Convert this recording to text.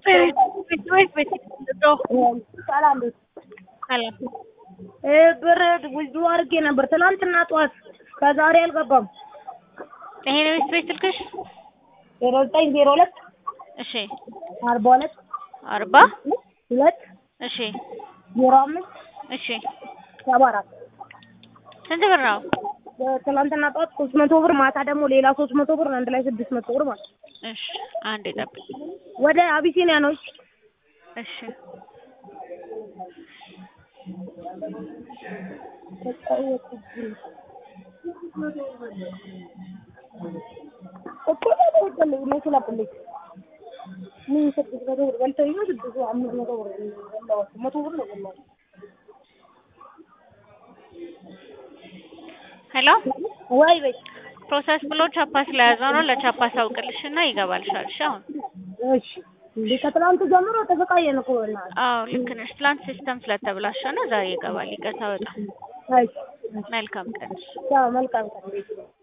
ቤት ቤት ሰላም ቤት ሰላም ብር ብዙ አድርጌ ነበር ትናንትና ጠዋት ከዛሬ አልገባም። ይሄ ነው ቤት ቤት ስልክሽ? ዜሮ ዘጠኝ ዜሮ ሁለት እሺ አርባ ሁለት አርባ ሁለት እሺ ዜሮ አምስት እሺ ሰባ አራት ስንት ብር ነው? ትናንትና ጠዋት ሶስት መቶ ብር ማታ ደግሞ ሌላ ሶስት መቶ ብር አንድ ላይ ስድስት መቶ ብር ማለት ነው። እሺ አንዴ ጠብቅ። ወደ አቢሲኒያ ነው። እሺ እሺ እኮ ተወደለ መኪና ቁልኝ ምን ስድስት መቶ ብር በልተው ይኸው ስድስት አምስት መቶ ብር በላኋቸው። መቶ ብር ነው በላኋቸው። ሄሎ ወይ በይ ፕሮሰስ ብሎ ቻፓ ስለያዘው ነው። ለቻፓ ሳውቅልሽና ይገባልሻል። እሺ አሁን እሺ እንዴ ከትናንት ጀምሮ ተሰቃየን እኮ በእናትህ። አዎ ልክ ነሽ። ትላንት ሲስተም ስለተብላሸ ነው። ዛሬ ይገባል። ይቅርታ በጣም እሺ መልካም ቀን። ቻው፣ መልካም ቀን